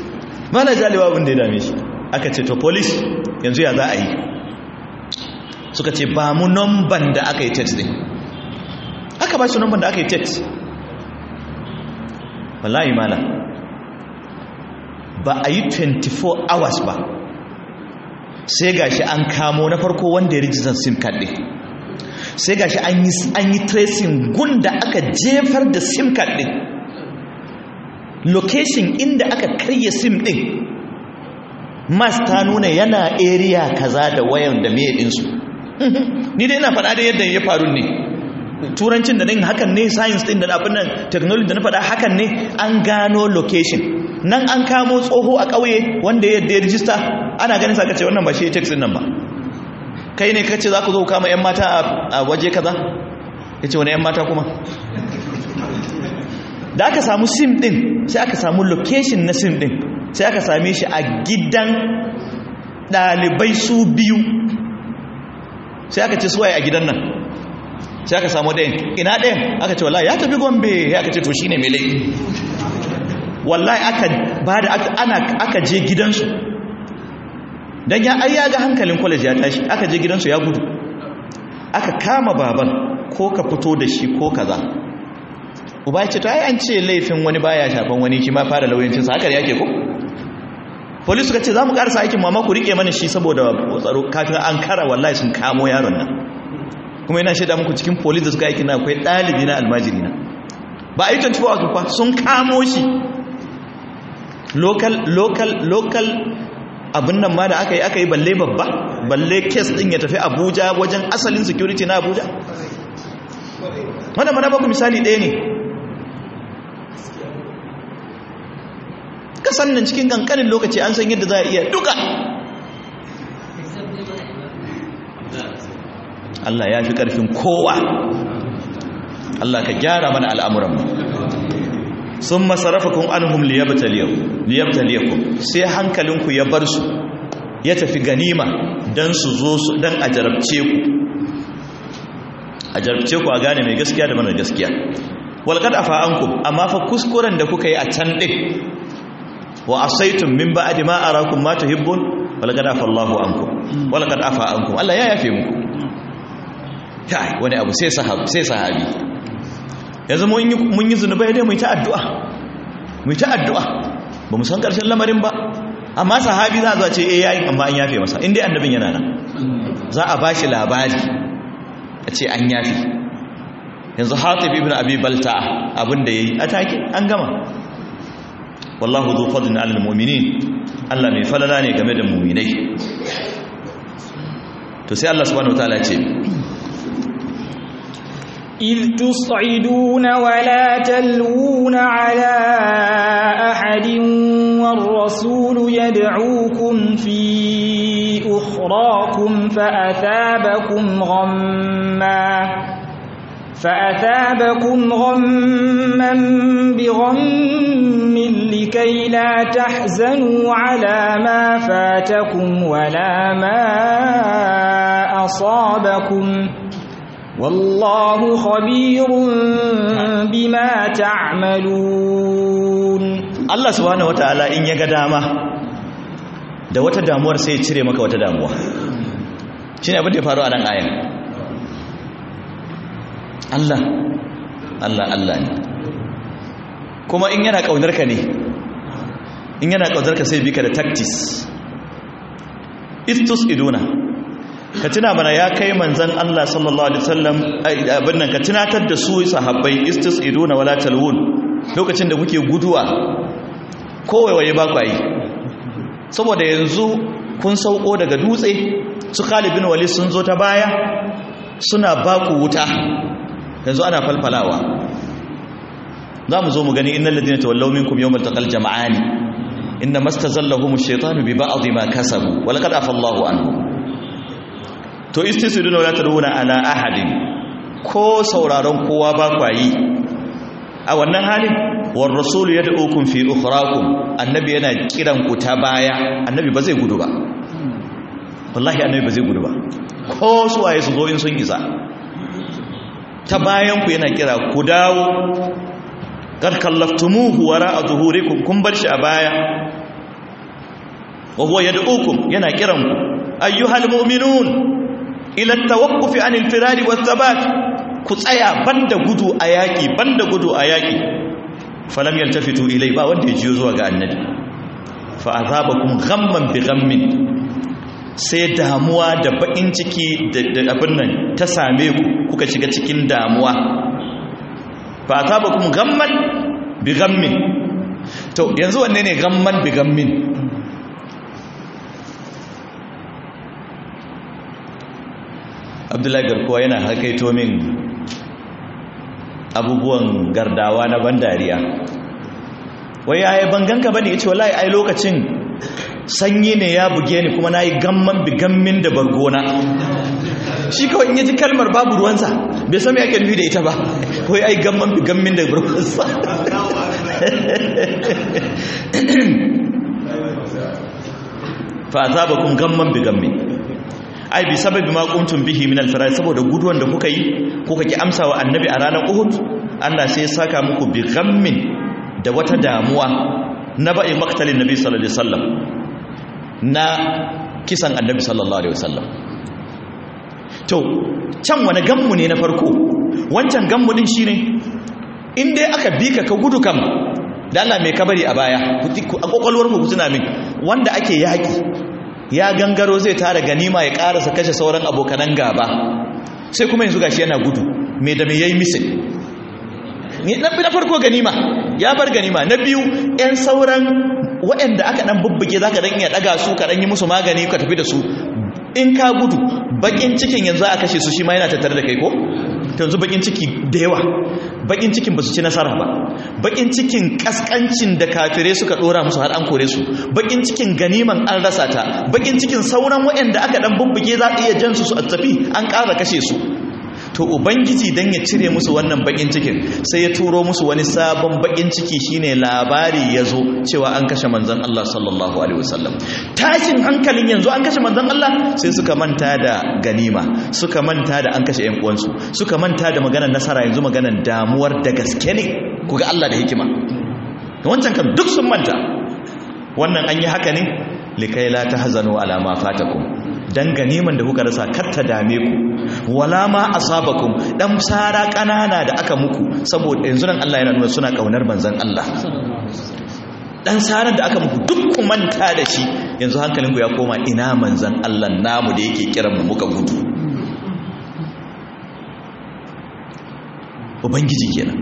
mala jaliwa abin da ya dame shi aka ce to police yanzu ya za a yi suka ce ba mu numban da aka yi text din aka ba shi numban da aka yi text wallahi mala ba a yi 24 hours ba sai gashi an kamo na farko wanda ya rijistar sim card din sai gashi an yi an yi tracing gunda aka jefar da sim card din location inda aka karye sim din mas ta nuna yana area kaza da wayan da me din su ni dai ina faɗa da yadda ya faru ne turancin da din hakan ne science din da abin nan technology da na faɗa hakan ne an gano location nan an kamo tsoho a ƙauye wanda ya yadda ya rijista ana ganin sa kace wannan ba shi text din nan ba kai ne kace za ku zo kama yan mata a waje kaza yace wani yan mata kuma da aka samu sim din sai aka samu location na sim din sai aka same shi a gidan ɗalibai su biyu sai aka ce suwaye a gidan nan sai aka samu ɗayan ina ɗayan aka ce wallahi ya tafi gombe ya aka ce to shine mai laifi wallahi aka ba da ana aka je gidansu don ya ai ya ga hankalin college ya tashi aka je gidansu ya gudu aka kama baban ko ka fito da shi ko kaza uba ya ce to ai an ce laifin wani baya shafan wani kima fara lauyancin sa haka da yake ko police suka ce za mu karasa aikin mama ku rike mana shi saboda tsaro kafin an kara wallahi sun kamo yaron nan kuma yana shaida muku cikin police da suka aikin na akwai ɗalibi na almajiri na ba a yi 24 hours ba sun kamo shi local local local abin nan ma da aka yi aka yi balle babba balle kes din ya tafi abuja wajen asalin security na abuja wanda mana baku misali ɗaya ne kasan nan cikin kankanin lokaci an san yadda za a iya duka Allah ya fi ƙarfin kowa Allah ka gyara mana al'amuranmu sun masarafakun anhum liyabtaliyakum sai hankalinku ya bar su ya tafi ganima don su zo su don a jarabce ku a jarabce ku a gane mai gaskiya da mana gaskiya walƙad afa ankum amma fa kuskuren da kuka yi a can ɗin wa asaitun min ba'di ma arakum ma tuhibbun walaqad afa Allahu ankum walaqad afa ankum Allah ya yafe muku kai wani abu sai sahabi sai sahabi yanzu mun yi mun yi zunubai dai mu ta addu'a mu ta addu'a ba mu san karshen lamarin ba amma sahabi za a zo ce eh yayi amma an yafe masa indai annabin yana nan za a bashi labari a ce an yafe yanzu Hatib ibn Abi Balta abinda yayi atake an gama wallahu zu fadlin alal mu'minin Allah mai falala ne game da mu'minai to sai Allah subhanahu wataala ce إذ تصعدون ولا تلوون على أحد والرسول يدعوكم في أخراكم فأثابكم غمّا فأثابكم غما بغم لكي لا تحزنوا على ما فاتكم ولا ما أصابكم والله خبير بما تعملون Allah subhanahu wataala in ya ga dama da wata damuwar sai ya cire maka wata damuwa shine abin da ya faru a nan ayan Allah Allah Allah ne kuma in yana ƙaunarka ne in yana ƙaunarka sai bika da tactics istus iduna ka tuna mana ya kai manzan Allah sallallahu alaihi wasallam abin nan ka tunatar da su sahabbai istus iduna wala talwun lokacin da kuke guduwa kowaiwaye ba kwayi saboda yanzu kun sauko daga dutse su Khalid bin Walid sun zo ta baya suna baku wuta yanzu ana falfalawa za mu zo mu gani innal ladina tawallaw minkum yawmal taqal jam'ani inna mastazallahum ash-shaytanu bi ba'd ma kasabu wa laqad afa Allahu anhu to istisiduna wala taduna ala ahadin ko sauraron kowa ba kwayi a wannan halin war rasul yad'ukum fi ukhrakum annabi yana kiran ku ta baya annabi ba zai gudu ba wallahi annabi ba zai gudu ba ko suwaye su zo in sun isa ta bayanku yana kira ku dawo kar kallaftumuhu wara a zuhurikum kun bar shi a baya wa huwa yad'ukum yana kiran ku ayyuhal mu'minun ila tawaqqufi anil firari was thabat ku tsaya banda gudu a yaki banda gudu a yaki falam yaltafitu ilai ba wanda ya jiyo zuwa ga annabi fa azabakum ghamman bi ghammin sai damuwa da bakin ciki da abin nan ta same ku kuka shiga cikin damuwa fa azabakum ghamman bi ghammin to yanzu wanne ne ghamman bi ghammin abdullahi garkuwa yana hakaito min abubuwan gardawa na ban dariya wai ya yi banganka ba ne ya ce wallahi ai lokacin sanyi ne ya buge ni kuma na yi gamman bigammin da bargona shi kawai in yaji kalmar babu ruwansa bai sami ake nufi da ita ba wai ai gamman bigammin da bargonsa fa azaba kun gamman bigammin ai bi sababi ma kuntum bihi min al-farar saboda guduwan da kuka yi kuka ki amsa wa annabi a ranar Uhud Allah sai ya saka muku bi ghammin da wata damuwa na ba'i maktalin nabi sallallahu alaihi wasallam na kisan annabi sallallahu alaihi wasallam to can wani gammu ne na farko wancan gammu din shine in dai aka bi ka ka gudu kam da Allah mai kabari a baya a kokolwar ku tuna min wanda ake yaki ya gangaro zai tara ganima ya karasa kashe sauran abokanan gaba sai kuma yanzu gashi yana gudu me da me yayi misin na farko ganima ya bar ganima na biyu yan sauran waɗanda aka dan bubbuge zaka dan iya daga su ka dan yi musu magani ka tafi da su in ka gudu bakin cikin yanzu a kashe su shi ma yana tattare da kai ko yanzu bakin ciki da yawa bakin cikin ba su ci nasara ba bakin cikin kaskancin da kafirai suka dora musu har an kore su bakin cikin ganiman an rasa ta bakin cikin sauran waɗanda aka dan bubbuge za a iya jan su su a tafi an ƙara kashe su to ubangiji dan ya cire musu wannan bakin cikin sai ya turo musu wani sabon bakin ciki shine labari ya zo cewa an kashe manzon Allah sallallahu alaihi wasallam tashin hankalin yanzu an kashe manzon Allah sai suka manta da ganima suka manta da an kashe ƴan uwansu suka manta da maganar nasara yanzu maganar damuwar da gaske ne kuga Allah da hikima wancan kan duk sun manta wannan an yi haka ne likai la tahzanu ala ma fatakum dan ganiman da kuka rasa kar ta dame ku wala ma asabakum dan sara kanana da aka muku saboda yanzu nan Allah yana nuna suna kaunar manzon Allah dan sarar da aka muku duk ku manta da shi yanzu hankalinku ya koma ina manzon Allah namu da yake kiran mu muka gudu ubangiji kenan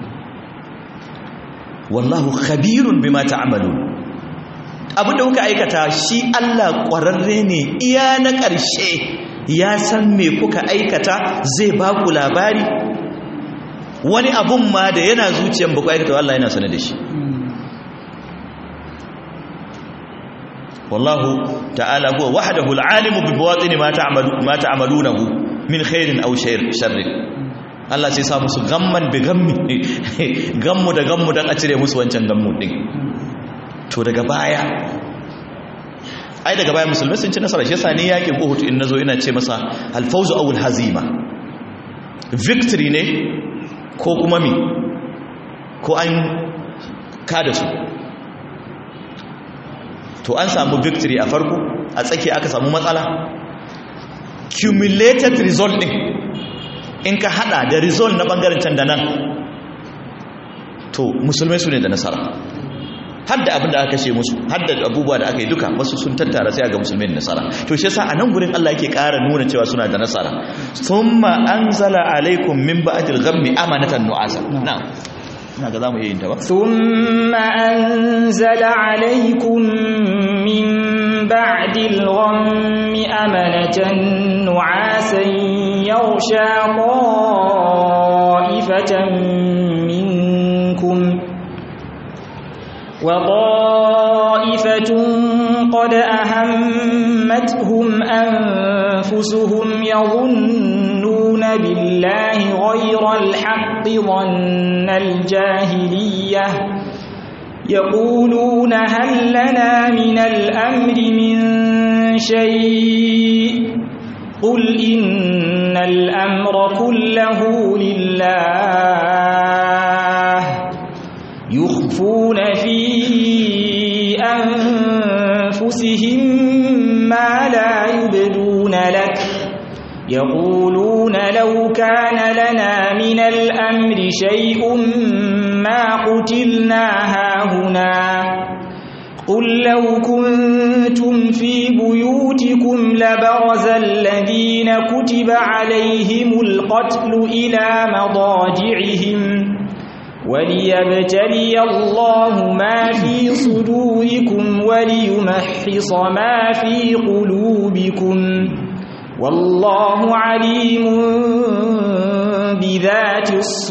wallahu khabirun bima ta'malun abinda kuka aikata shi Allah ƙwararre ne iya na ƙarshe ya san me kuka aikata zai ba ku labari wani abun ma da yana zuciyan ba ku aikata Allah yana sanar da shi wallahu ta'ala huwa wahdahu al-alimu bi bawatin ma ta'malu ma ta'malunahu min khairin aw sharrin Allah sai sa musu gamman bi gammi gammu da gammu dan a cire musu wancan gammu din to daga baya ai daga baya musulmai sun ci nasara shi yasa ne yakin Uhud in nazo ina ce masa al-fawzu aw al-hazima victory ne ko kuma mi ko an kada su to an samu victory a farko a tsaki aka samu matsala cumulated result din in ka hada da result na bangaren can da nan to musulmai su ne da nasara har da abin da aka kashe musu har da abubuwa da aka yi duka wasu sun tattara sai ga musulmai nasara to shi yasa a nan gurin Allah yake ƙara nuna cewa suna da nasara thumma anzala alaikum min ba'dil ghammi amanatan nu'asa na'am ina ga zamu iya yin ta ba thumma anzala alaikum min ba'dil ghammi amanatan nu'asan yaghsha ta'ifatan minkum وطائفة قد أهمتهم أنفسهم يظنون بالله غير الحق ظن الجاهلية يقولون هل لنا من الأمر من شيء قل إن الأمر كله لله يخفون في أنفسهم ما لا يبدون لك يقولون لو كان لنا من الأمر شيء ما قتلنا هاهنا قل لو كنتم في بيوتكم لبرز الذين كتب عليهم القتل إلى مضاجعهم وليبتلي الله ما في صدوركم وليمحص ما في قلوبكم والله عليم بذات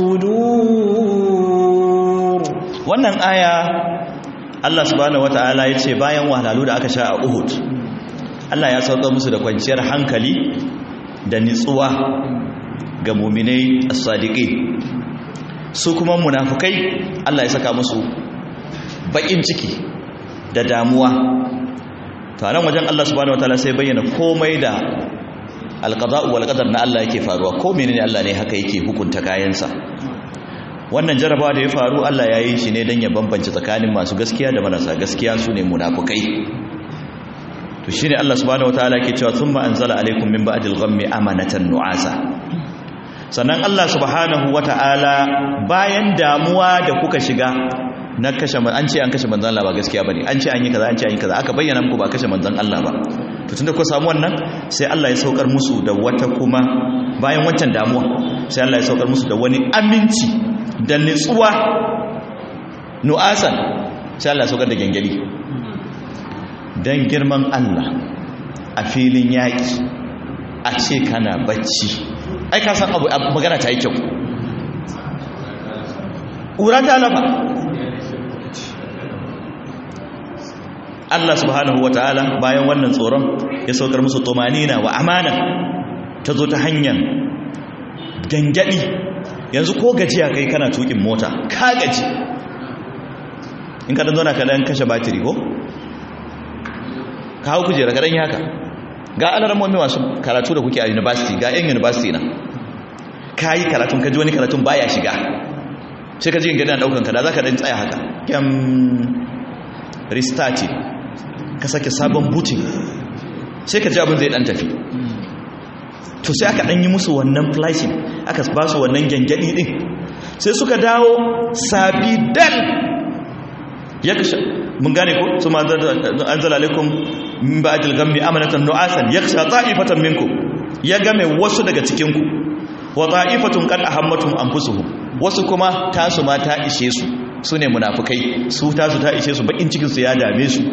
الصدور wannan aya Allah subhanahu wataala ya ce bayan wahalhalu da aka sha a Uhud Allah ya sauka musu da kwanciyar hankali da nitsuwa ga muminai as-sadiqin su kuma munafukai Allah ya saka musu bakin ciki da damuwa to nan wajen Allah subhanahu wataala sai bayyana komai da alqada'u wal qadar na Allah yake faruwa ko menene Allah ne haka yake hukunta kayansa wannan jarabawa da ya faru Allah ya yi shi ne don ya bambance tsakanin masu gaskiya da marasa gaskiya su ne munafukai to shi ne Allah subhanahu wataala ke cewa thumma anzala alaikum min ba'dil ghammi amanatan nu'asa sannan Allah subhanahu wataala bayan damuwa da kuka shiga na kashe an ce an kashe manzon Allah ba gaskiya bane an ce an yi kaza an ce an yi kaza aka bayyana muku ba kashe manzon Allah ba to tunda ku samu wannan sai Allah ya saukar musu da wata kuma bayan wancan damuwa sai Allah ya saukar musu da wani aminci da nitsuwa nu'asan sai Allah ya saukar da gengeli dan girman Allah a filin yaki a ce kana bacci ai ka san abu magana ta yi kyau ƙura ta lafa Allah subhanahu wa ta'ala bayan wannan tsoron ya saukar musu tumanina wa amana ta zo ta hanyar gangadi yanzu ko gajiya kai kana tukin mota ka gaji in ka dan zo na ka dan kashe batiri ko ka hau kujera ka dan yi haka ga alarmomi masu karatu da kuke a university ga yan university na ka yi karatun ka ji wani karatun baya shiga sai ka ji yin gani daukan ka da za ka dan tsaya haka kyam restarting ka sake sabon booting sai ka ji abin zai dan tafi to sai aka dan yi musu wannan flashing aka ba su wannan gyangyadi din sai suka dawo sabi dal ya kashe mun gane ko su ma anzala alaikum min ba'dil ghammi amanatan nu'asan yakhsha ta'ifatan minkum ya game wasu daga cikin ku wa ta'ifatun qad ahammatum anfusuhum wasu kuma tasu ma ta ishe su sune munafikai su tasu ta ishe su bakin cikin su ya dame su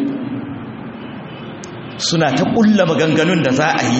suna ta kulla maganganun da za a yi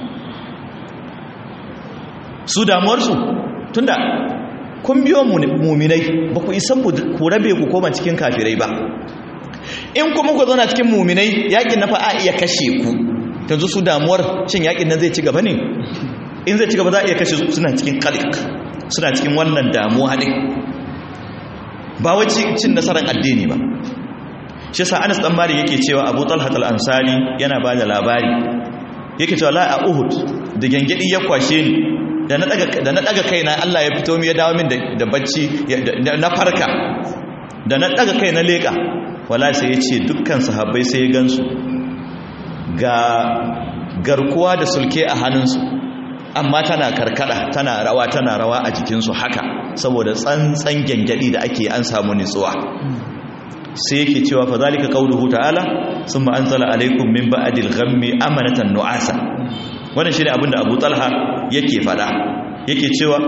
su damuwarsu tunda kun biyo muminai ba ku isan ku rabe ku koma cikin kafirai ba in kuma ku zauna cikin muminai yakin na fa'a iya kashe ku yanzu su damuwar shin yakin nan zai ci gaba ne in zai ci gaba za a iya kashe suna cikin kalik suna cikin wannan damuwa ne ba wace cin nasarar addini ba shi sa anas dan mari yake cewa abu talhat al-ansari yana ba da labari yake cewa la a uhud da gangadi ya kwashe ni da na daga kaina Allah ya fito mi ya dawo min da bacci na farka da na daga kai na leka wala sai ya ce dukkan sahabbai sai ya gansu ga garkuwa da sulke a hannunsu amma tana karkada tana rawa tana rawa a jikinsu haka saboda tsantsan gyangyaɗi da ake an samu nitsuwa sai yake cewa fa zalika qauluhu ta'ala summa anzala alaikum min ba'dil ghammi amanatan nu'asa wannan shine abin da Abu Talha yake fada yake cewa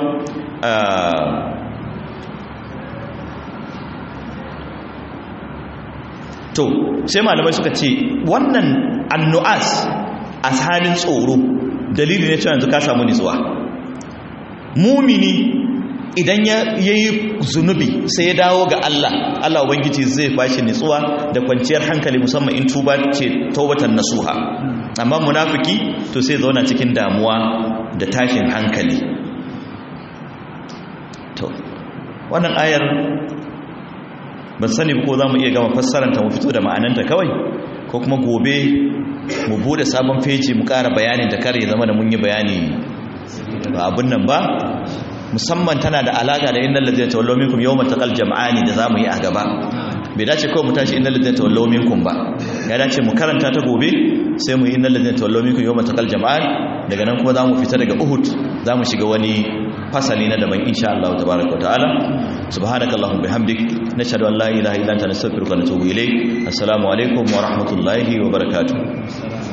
to sai malamai suka ce wannan annu'as a halin tsoro dalili ne cewa yanzu ka samu nitsuwa mumini idan ya yi zunubi sai ya dawo ga Allah Allah ubangiji zai bashi nitsuwa da kwanciyar hankali musamman in tuba ce taubatan nasuha amma munafiki to sai zauna cikin damuwa da tashin hankali to wannan ayar ban sani ko za mu iya gama fassaranta mu fito da ma'ananta kawai ko kuma gobe mu bude sabon feji mu ƙara bayanin da kare zama da mun yi bayani ba abin nan ba musamman tana da alaka da innal ladzina tawallaw minkum yawma taqal jam'ani da zamu yi a gaba bai dace kawai mu tashi innal ladzina tawallaw minkum ba ya dace mu karanta ta gobe sai mu yi innal ladina tawallaw minkum yawma taqal jama'an daga nan kuma zamu fita daga Uhud zamu shiga wani fasali na daban insha Allah tabaaraka wa ta'ala subhanakallahumma bihamdik nashhadu an la ilaha illa anta nastaghfiruka wa natubu ilayk assalamu alaikum wa rahmatullahi wa barakatuh